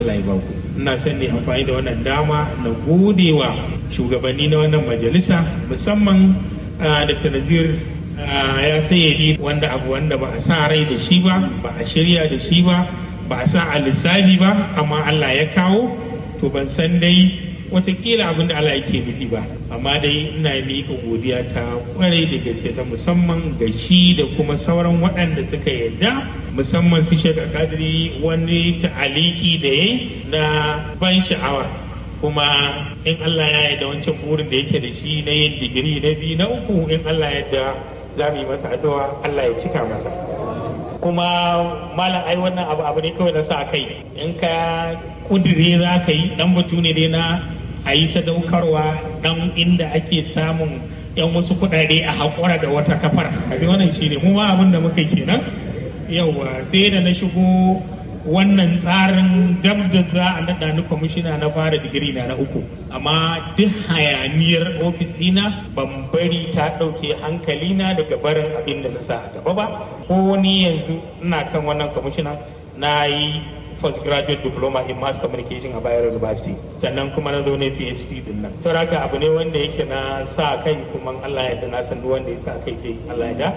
Allah ya ba ku ina son ne amfani da wannan dama na gode wa shugabanni na wannan majalisa musamman Dr. Nazir ya sayyadi wanda abu wanda ba a sa rai da shi ba ba a shirya da shi ba ba a sa a lissafi ba amma Allah ya kawo to ban san dai watakila abin da Allah yake nufi ba amma dai ina miƙa godiya ta kwarai da gaske ta musamman ga shi da kuma sauran waɗanda suka yarda musamman su shek kadiri wani ta'aliki da ya na ban sha'awa kuma in Allah ya yarda wancan burin da yake da shi na yin digiri na biyu na uku in Allah ya yarda za mu yi masa addu'a Allah ya cika masa kuma malam ai wannan abu abu ne kawai na sa kai in ka kudire za ka yi dan batu ne dai na a yi sadaukarwa dan inda ake samun yan wasu kudade a haƙura da wata kafar a wannan shi ne mu ma abin da muka kenan yawa sai da na shigo wannan tsarin dab da za a naɗa ni kwamishina na fara digiri na na uku amma duk hayaniyar ofis ɗina ban bari ta ɗauke hankalina daga barin abin da na sa a gaba ba ko ni yanzu ina kan wannan kwamishina na yi postgraduate diploma in mass communication a Bayero University sannan kuma na zo ne PhD din nan saboda abu ne wanda yake na sa kai kuma Allah ya na san duk wanda ya sa kai sai Allah ya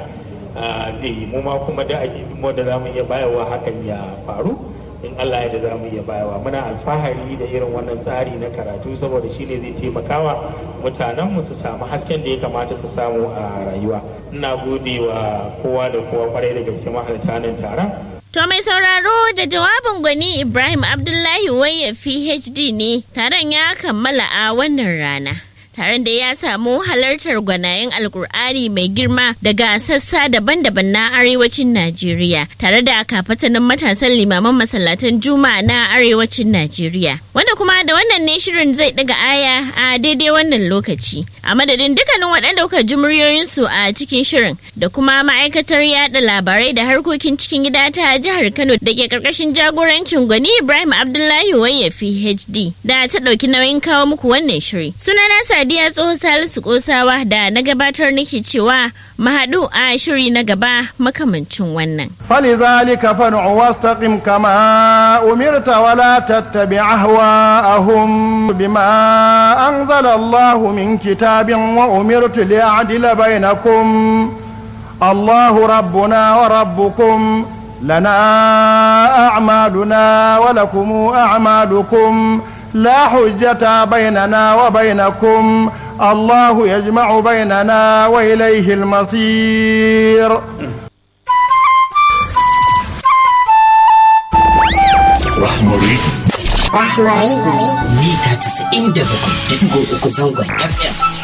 zai yi mu ma kuma da mu da zamu iya bayarwa hakan ya faru in Allah ya da zamu iya bayarwa muna alfahari da irin wannan tsari na karatu saboda shine zai taimakawa mutanen mu su samu hasken da ya kamata su samu a rayuwa ina gode wa kowa da kowa kwarai da gaske mahalarta nan taron To mai sauraro da jawabin gwani Ibrahim Abdullahi Waye PhD ne taron ya kammala a wannan rana. Taron da ya samu halartar gwanayen alkur'ani mai girma daga sassa daban-daban na arewacin Najeriya tare da kafatanin matasan limaman masallatan juma'a na arewacin Najeriya. Wanda kuma da wannan ne shirin zai daga aya a daidai wannan lokaci. A madadin dukkanin waɗanda kuka ji muryoyinsu a cikin shirin da kuma ma'aikatar yada labarai da harkokin cikin gida ta jihar Kano da ke karkashin jagorancin gwani Ibrahim Abdullahi Waye PhD da ta ɗauki nauyin kawo muku wannan shiri. Sunana Sadiya Tsoho Salisu Kosawa da na gabatar nake cewa mu haɗu a shiri na gaba makamancin wannan. فلذلك فادع واستقم كما أمرت ولا تتبع أهواءهم بما أنزل الله من كتاب وأمرت لأعدل بينكم الله ربنا وربكم لنا أعمالنا ولكم أعمالكم لا حجة بيننا وبينكم الله يجمع بيننا وإليه المصير Rahmari. Rahmari. Mita 97.3 zangon FM.